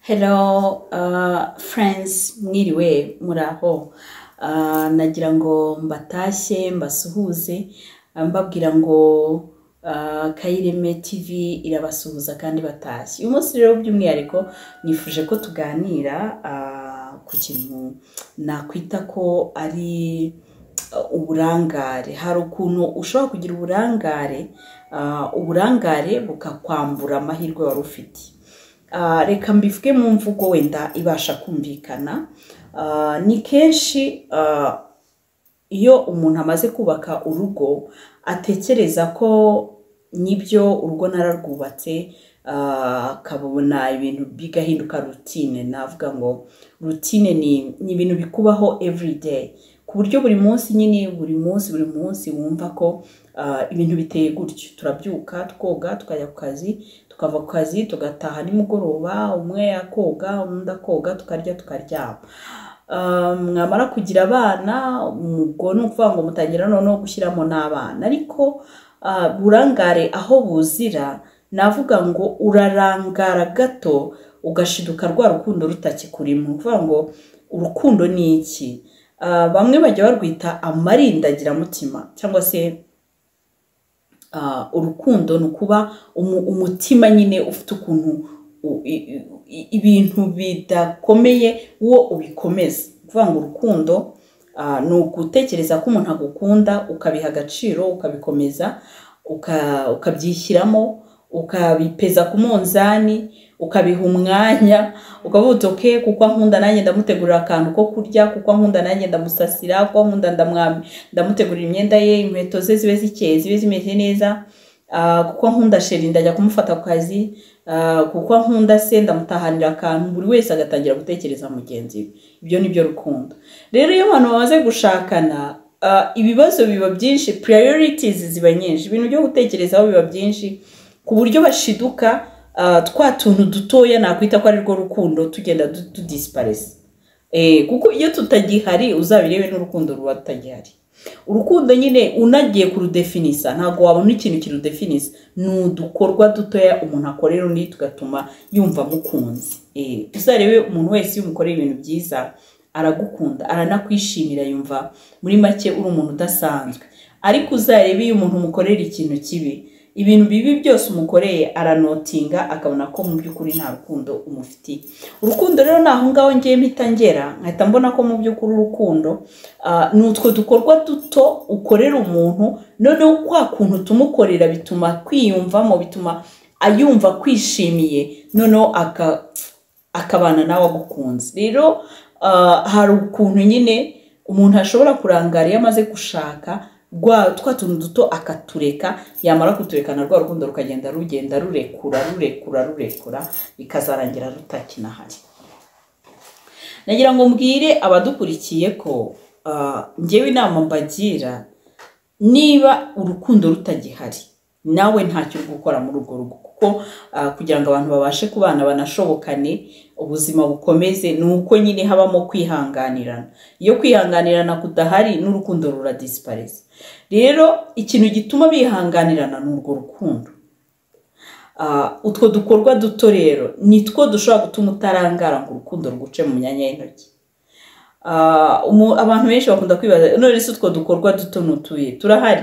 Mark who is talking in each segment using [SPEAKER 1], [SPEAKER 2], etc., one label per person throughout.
[SPEAKER 1] Hello uh, friends mwiriwe muraho uh, nagira ngo mbatashye mbasuhuze uh, mbabwira ngo uh, Kayireme TV irabasuhuza kandi batashye uyu munsi rero by'umwihariko nifuje ko tuganira uh, ku kintu nakwita ko ari uh, uburangare hari ukuntu ushobora kugira uburangare uh, uburangare bukakwambura amahirwe wari ufite Ah, reka mbivuge mu mvugo wenda ibasha kumvikana Ah, ni kenshi ah, iyo umuntu amaze kubaka urugo atekereza ko n'ibyo urugo nararwubatse ah, akabona ibintu bigahinduka rutine navuga ngo rutine ni ni ibintu bikubaho everyday ku buryo buri munsi nyine buri munsi buri munsi wumva ko ah, ibintu biteye gutyo turabyuka twoga tukajya ku kazi tukava ku kazi tugataha nimugoroba umwe akoga undi akoga tukarya tukaryama Um, mwamara kugira abana ubwo ni ukuvuga ngo mutangira noneho gushyiramo n'abana ariko ah, burangare aho buzira navuga ngo urarangara gato ugashiduka rwa rukundo rutakikurimo ni ukuvuga ngo urukundo ni iki Ah, bamwe bajya barwita amarindagiramutima cyangwa se ah, urukundo ni ukuba umu- umutima nyine ufite ukuntu u- i- i- ibintu bidakomeye wo ubikomeza ni ukuvuga ngo urukundo ah, ni ugutekereza ko umuntu agukunda ukabiha agaciro ukabikomeza uka- ukabyishyiramo ukabipeza ku munzani ukabiha umwanya ukavuga uti "Okay, kuko ankunda nanjye ndamutegurira akantu ko kurya kuko ankunda nanjye ndamusasira kuko ankunda ndamwami ndamutegurira imyenda ye inkweto ze zibe zikeye zibe zimeze neza Ah, kuko nkunda sheri ndajya kumufata ku kazi Ah, kuko nkunda se ndamutahanira akantu buri wese agatangira gutekereza mugenzi we ibyo ni byo rukundo rero iyo abantu bamaze gushakana ah, ibibazo biba byinshi priorities ziba nyinshi ibintu byo gutekerezaho biba byinshi ku buryo bashiduka ah, twa tuntu dutoya nakwita ko ari rwo rukundo tugenda du- tudisiparisa Eh, kuko iyo tutagihari uzabirebe n'urukundo ruba rutagihari urukundo nyine unagiye kurudefinisa ntabwo wabona ikintu kirudefinisa ni udukorwa dutoya umuntu akorera undi tugatuma yumva amukunze Eh, uzarebe umuntu wese iyo umukorera ibintu byiza aragukunda aranakwishimira yumva muri make uri umuntu udasanzwe ariko uzarebe iyo umuntu umukorera ikintu kibi ibintu bibi byose umukoreye aranotinga akabona ko mu by'ukuri nta rukundo umufitiye urukundo rero ni aho ngaho ngiye mpita ngera nkahita mbona ko mu by'ukuri urukundo ah, ni utwo dukorwa duto ukorera umuntu noneho kwa kuntu tumukorera bituma kwiyumvamo bituma ayumva kwishimiye noneho aka akabana nawe agukunze rero ah, hari ukuntu nyine umuntu ashobora kurangara iyo amaze gushaka rwa twa tuntu duto akatureka yamara kutureka na rwa rukundo rukagenda rugenda rurekura rurekura rurekura bikazarangira rutakinahari nagira ngo mbwire abadukurikiye ko ah, njyewe inama mbagira niba urukundo rutagihari nawe ntacyo uri gukora muri urwo rugo kuko ah, kugira ngo abantu babashe kubana banashobokane ubuzima bukomeze ni uko nyine habamo kwihanganirana iyo kwihanganirana kudahari n'urukundo ruradisipareza rero ikintu gituma bihanganirana ni urwo rukundo Ah, utwo dukorwa duto rero ni two dushobora gutuma utarangara ngo urukundo ruguce mu myanya y'intoki Ah, umu- abantu benshi bakunda kwibaza none se utwo dukorwa duto nutuye turahari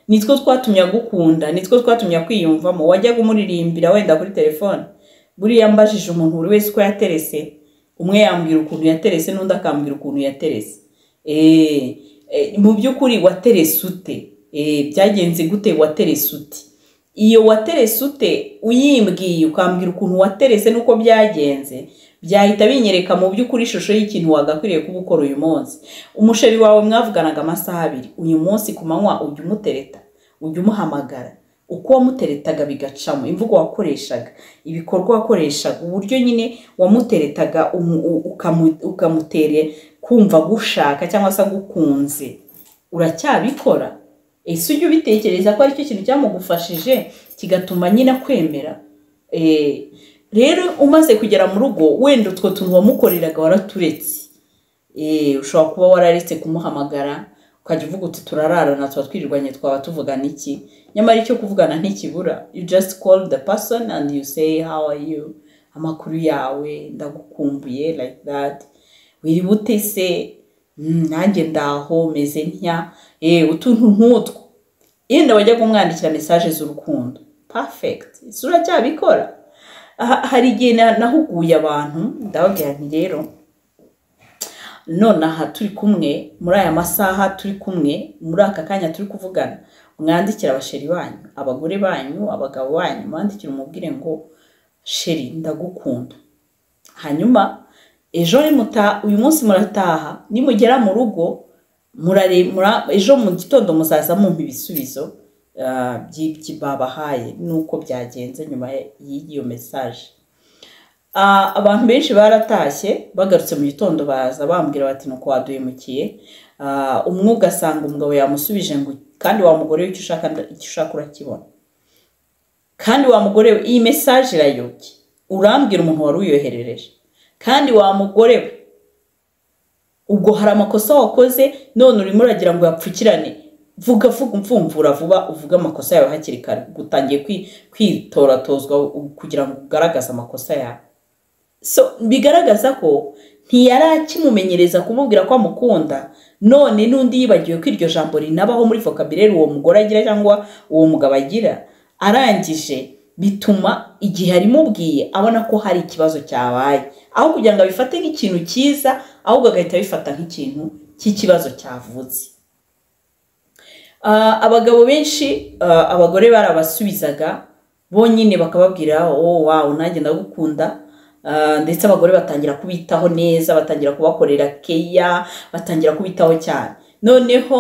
[SPEAKER 1] nitwo twatumye agukunda nitwo twatumye akwiyumvamo wajyaga umuririmbira wenda kuri telefone buriya mbajije umuntu buri wese uko yaterese umwe yambwira ukuntu yaterese n'undi akambwira ukuntu yaterese Eh, eh, mu by'ukuri waterese ute Eh, byagenze gute waterese ute iyo waterese ute uyimbwiye ukambwira ukuntu waterese n'uko byagenze byahita binyereka mu by'ukuri ishusho y'ikintu wagakwiriye kuba ukora uyu munsi umusheri wawe mwavuganaga amasaha abiri uyu munsi ku manywa ujya umutereta ujya umuhamagara uko wamuteretaga bigacamo imvugo wakoreshaga ibikorwa wakoreshaga uburyo nyine wamuteretaga umu- u- ukamu- ukamutere kumva agushaka cyangwa se agukunze uracyabikora ese ujya ubitekereza ko aricyo kintu cyamugufashije kigatuma nyine akwemera Eh, rero umaze kugera mu rugo wenda utwo tuntu wamukoreraga waraturetse Eh, ushobora kuba wararetse kumuhamagara ukajya uvuga uti turararana tuba twirirwanye twaba tuvugana iki nyamara icyo kuvugana ntikibura you just call the person and you say how are you amakuru yawe ndagukumbuye like that wiriwe utese nanjye ndaho meze ntya eee utuntu nk'utwo yenda wajya kumwandikira mesaje z'urukundo perfegiti isura cyabikora hari igihe nahuguye abantu ndababwira nti rero nonaha turi kumwe muri aya masaha turi kumwe muri aka kanya turi kuvugana mwandikira abasheri banyu abagore banyu abagabo banyu mwandikira umubwire ngo sheri ndagukunda hanyuma ejo uyu munsi murataha nimugera mu rugo ejo mu gitondo muzaza mumpa ibisubizo babahaye n'uko byagenze nyuma y'iyo mesaje abantu benshi baratashye bagarutse mu gitondo baza bambwira bati nuko waduhemukiye umwe ugasanga umugabo yamusubije ngo kandi wa mugore we icyo ushaka urakibona kandi wa mugore we iyi mesaje irayobye urambwira umuntu wari uyoherereje kandi wa mugore we ubwo hari amakosa wakoze none urimo uragira ngo yapfukirane vuga vuga mfumvura vuba uvuge amakosa yawe hakiri kare utangiye kwitoratozwa kugira ngo ugaragaze amakosa yawe so bigaragaza ko ntiyari akimumenyereza kumubwira ko amukunda none n'undi yibagiwe ko iryo jambo rinabaho muri vokabireri uwo mugore agira cyangwa uwo mugabo agira arangije bituma igihe arimubwiye abona ko hari ikibazo cyabaye aho kugira ngo abifate nk'ikintu cyiza ahubwo agahita abifata nk'ikintu cy'ikibazo cyavutse abagabo benshi abagore barabasubizaga bonyine bakababwira wowe wawe nanjye ndagukunda ndetse abagore batangira kubitaho neza batangira kubakorera keya batangira kubitaho cyane noneho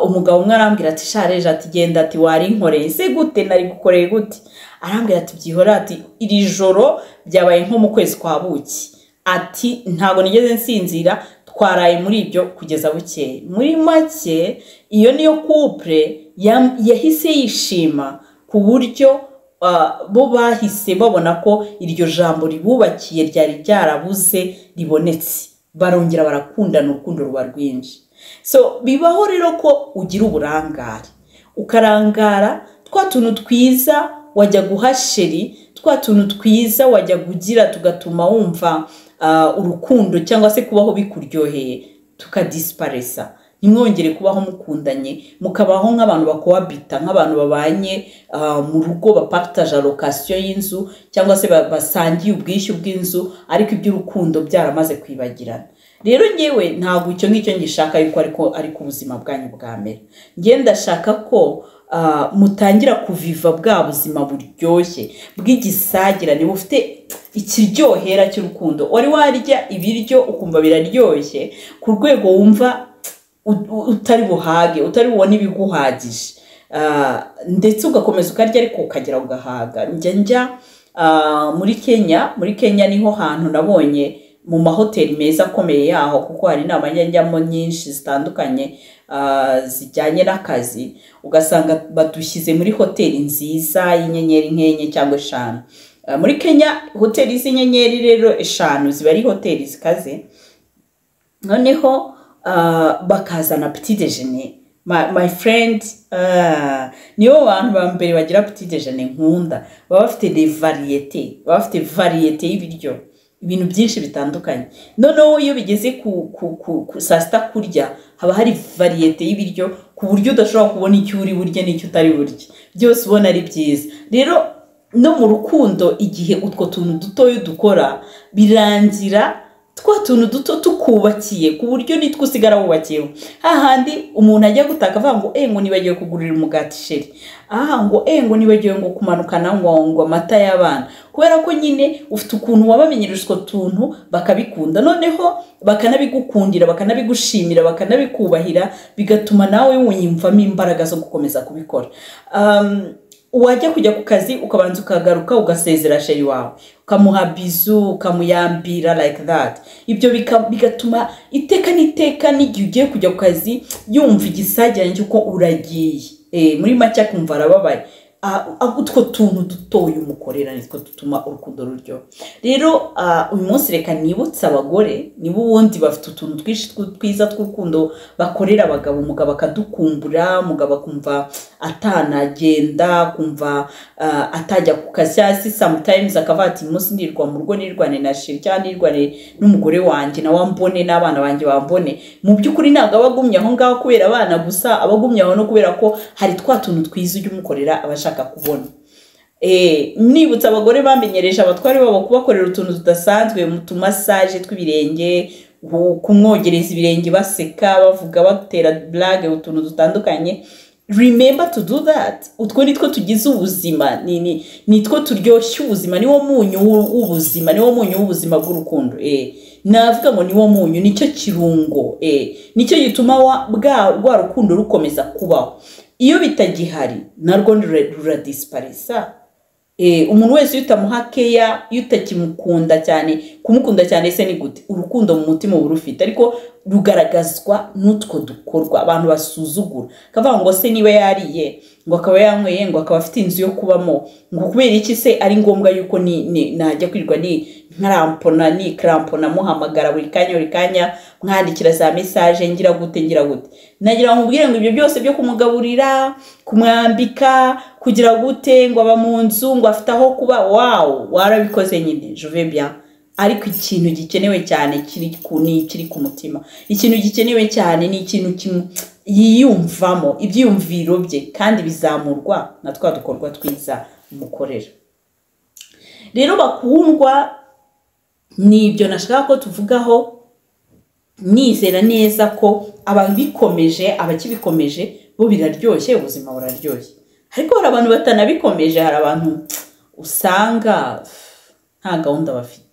[SPEAKER 1] umugabo umwe arambwira ati shareje ati genda ati warinkoreye se gute nari gukoreye gute arambwira ati byihore ati iri joro byabaye nko mu kwezi kwa buki ati ntabwo nigeze nsinzira twaraye muri ibyo kugeza bukeye muri make iyo niyo kupure yahise yishima ku buryo bo bahise babona ko iryo jambo ribubakiye ryari ryarabuze ribonetse barongera barakundana urukundo ruba rwinshi so bibaho rero ko ugira uburangare ukarangara twa tuntu twiza wajya guha sheri twa tuntu twiza wajya kugira tugatuma wumva urukundo cyangwa se kubaho bikuryoheye tukadisiparesa ntimwongere kubaho mukundanye mukabaho nk'abantu bakohabita nk'abantu babanye mu rugo bapakitaje lokasiyo y'inzu cyangwa se basangiye ubwishyu bw'inzu ariko iby'urukundo byaramaze kwibagirana rero ngewe ntabwo icyo ngicyo ngishaka yuko ariko ariko ubuzima bwanyu bwamera ngewe ndashaka ko mutangira kuviva bwa buzima buryoshye bw'igisagirane bufite ikiryohera cy'urukundo wari warya ibiryo ukumva biraryoshye ku rwego wumva utari buhage utari bubone ibiguhagije ndetse ugakomeza ukarya ariko ukagera ugahaga njya njya muri kenya muri kenya niho hantu nabonye mu mahoteli meza akomeye yaho kuko hari inama njyamo nyinshi zitandukanye zijyanye n'akazi ugasanga badushyize muri hoteli nziza y'inyenyeri nk'enye cyangwa eshanu muri kenya hoteli z'inyenyeri rero eshanu ziba ari hoteli zikaze noneho bakazana pitidejene my friend nibo bantu ba mbere bagira pitidejene nkunda baba bafite de variyete baba bafite variyete y'ibiryo ibintu byinshi bitandukanye noneho iyo bigeze ku saa sita kurya haba hari variyete y'ibiryo ku buryo udashobora kubona icyo uri burye n'icyo utari burye byose ubona ari byiza rero no mu rukundo igihe utwo tuntu dutoya dukora birangira twa tuntu duto tukubakiye ku buryo nitwo usigara wubakiyeho hahandi umuntu ajya gutaka avuga ngo ngo nibagiwe kugurira umugati sheri aha ngo ngo nibagiwe ngo kumanukana ngo ngo amata y'abana kubera ko nyine ufite ukuntu wabamenyereje utwo tuntu bakabikunda noneho bakanabigukundira bakanabigushimira bakanabikubahira bigatuma nawe wiyumvamo imbaraga zo gukomeza kubikora wajya kujya ku kazi ukabanza ukagaruka ugasezera sheri wawe ukamuha bizu ukamuyambira like that ibyo bigatuma iteka n'iteka n'igihe ugiye kujya ku kazi yumva igisagiranye cy'uko uragiye muri make akumva arababaye ah, utwo tuntu dutoya umukorera nitwo dutuma urukundo ruryo rero ah, uyu munsi reka nibutse abagore niba ubundi bafite utuntu twinshi tw- twiza tw'urukundo bakorera abagabo umugabo akadukumbura umugabo akumva atanagenda akumva ah, atajya ku kazi hasi sometimes akavuga ati "Uyu munsi nirwa mu rugo nirwane na sheri cyangwa nirwane n'umugore wanjye nawe ambone n'abana banjye bambone mu by'ukuri ntabwo aba agumye aho ngaho kubera abana gusa aba agumye aho no kubera ko hari twa tuntu twiza ujya umukorera aba ashaka kubona Eh, nibutse abagore bamenyereje abatware babo kubakorera utuntu tudasanzwe mu tumasaje tw'ibirenge ku- kumwogereza ibirenge baseka bavuga batera burage utuntu dutandukanye remember to do that utwo nitwo tugize ubuzima ni- ni- nitwo turyoshya ubuzima niwo munyu w'u- w'ubuzima niwo munyu w'ubuzima bw'urukundo eh, navuga ngo niwo munyu nicyo kirungo eh, nicyo gituma wa- bwa rwa rukundo rukomeza kubaho iyo bitagihari narwo rura- ruradisiparisa Eh, umuntu wese iyo utamuha keya iyo utakimukunda cyane kumukunda cyane se ni gute urukundo mu mutima uba urufite ariko rugaragazwa n'utwo dukorwa abantu basuzugura akavuga ngo se niba yariye ngo akaba yanyweye ngo akaba afite inzu yo kubamo ngo kubera iki se ari ngombwa yuko ni, ni, najya kwirirwa ni nkarampona ni karampona muhamagara buri kanya buri kanya mwandikira za mesaje ngira gute ngira gute nagira ngo mubwire ngo ibyo byose byo kumugaburira kumwambika kugira gute ngo aba mu nzu ngo afite aho kuba wawu warabikoze nyine juve bien ariko ikintu gikenewe cyane kiri ku ni ikiri ku mutima ikintu gikenewe cyane ni ikintu kimwe yiyumvamo ibyiyumviro bye kandi bizamurwa na twa dukorwa twiza mukorera rero bakundwa ni ibyo nashaka ko tuvugaho nizera neza ko ababikomeje abakibikomeje bo biraryoshye ubuzima buraryoshye ariko hari abantu batanabikomeje hari abantu usanga nta gahunda bafite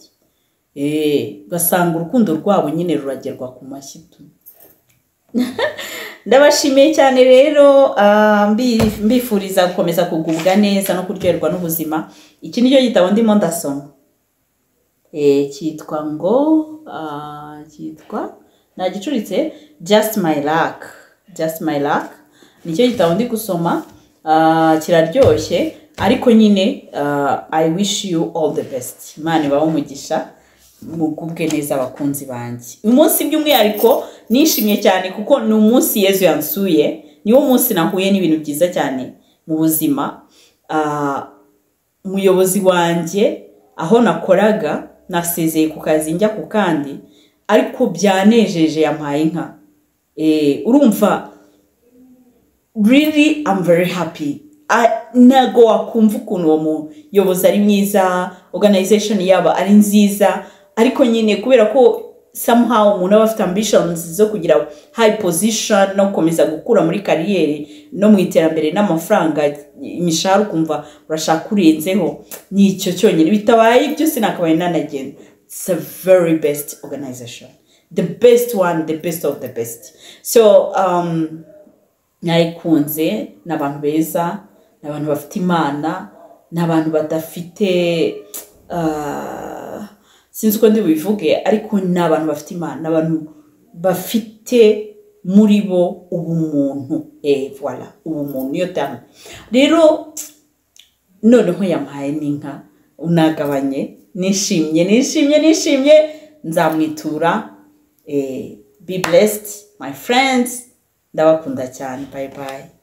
[SPEAKER 1] Eh, ugasanga urukundo rwabo nyine ruragerwa ku mashyi tu. ndabashimiye cyane rero ah, mbi- mbifuriza gukomeza kugubwa neza no kuryoherwa n'ubuzima iki ni cyo gitabo ndimo ndasoma Eh, cyitwa ngo ah, cyitwa nagicuritse just my luck just my luck nicyo gitabo ndi gusoma ah, kiraryoshye ariko nyine ah, i wish you all the best imana ibahe umugisha mugubwe neza abakunzi banjye uyu munsi by'umwihariko nishimye cyane kuko ni umunsi yezu yansuye niwo munsi nahuye n'ibintu byiza cyane mu buzima Ah, umuyobozi wanjye aho nakoraga nasezeye ku kazi njya ku kandi ariko byanejeje yampaye inka Eh, urumva really I'm very happy I- ntago wakumva ukuntu uwo muyobozi ari mwiza organization yaba ari nziza ariko nyine kubera ko somehow umuntu aba afite ambitions zo kugira high position no gukomeza gukura muri kariyeri no mu iterambere n'amafaranga imishahara ukumva urashaka urenzeho ni icyo cyonyine bitabaye ibyo sinakabaye nanagenda it's a very best organization the best one the best of the best so um, nayikunze ni abantu beza ni abantu bafite imana ni abantu badafite ah, sinzi uko ndibubivuge ariko ni abantu bafite imana ni abantu bafite muri bo ubumuntu eh voilà ubumuntu niyo tamu rero noneho yampaye n'inka unagabanye nishimye nishimye nishimye nzamwitura eh, be blessed my friends ndabakunda cyane bye bye